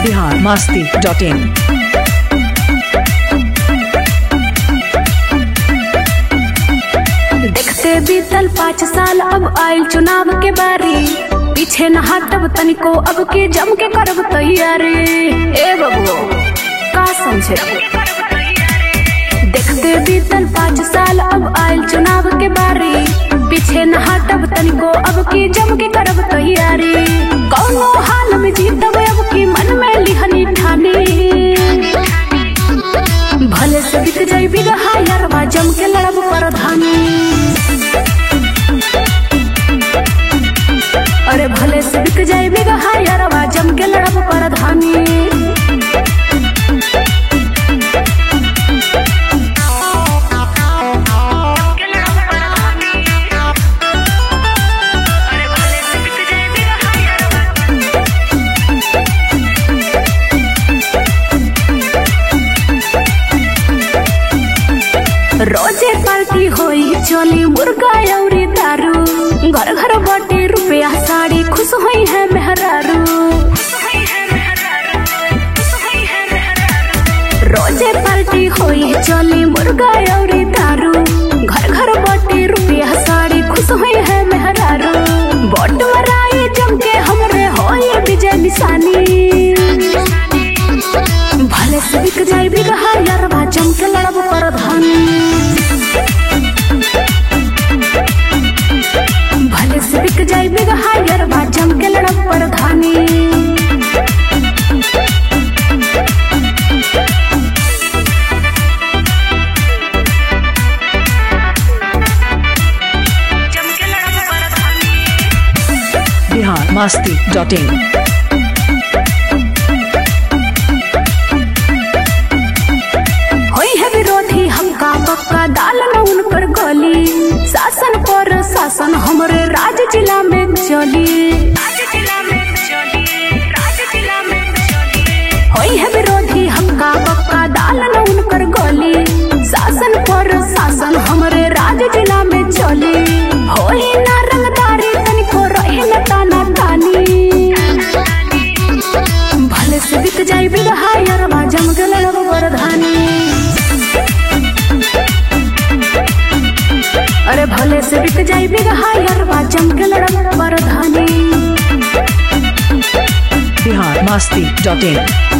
Bihar Masti dot in देखते बीतल पाँच साल अब आयल चुनाव के बारी पीछे न हटब तनिको अब के जम के करब तैयारी ए बबुओ का समझे देखते बीतल पाँच साल अब आयल चुनाव के बारी पीछे न हटब तनिको अब की जम के करब तैयारी कौनो हाल में जीतब अब की मन में लिहनी ठानी भले से बिक जाई बिगहा यारवा जम के लड़ब प्रधानी अरे भले से बिक जाई बिगहा यारवा जम के लड़ब प्रधानी रोजे पार्टी होई चली मुर्गा अउरी दारू घर घर बाटे रुपया साड़ी खुश होई है मेहरारू रोजे पार्टी होई चली मुर्गा अउरी दारू घर घर बाटे रुपया साड़ी खुश होई है मेहरारू बोट मराई जम के हमरे होई विजय निशानी भले से बिक जाई बिगहा यारवा जम के लड़ब प्रधानी भले से बिक जाई बिगहा यारवा जम के लड़ब प्रधानी बिहार मस्ती डॉट इन होई है विरोधी हमका पक्का दाल न उन पर गली शासन पर शासन हमरे राज जिला में चली होई है विरोधी हमका पक्का दाल न उन पर गली शासन पर शासन हमरे राज जिला में चली होई ना रंगदारी तनिको रही न ताना तानी भले से बिक जाई बिगहा यारवा जम के लड़ब प्रधानी अरे भले से बिक जाई बिगहा यारवा जम के लड़ब प्रधानी बिहार मस्ती डॉट इन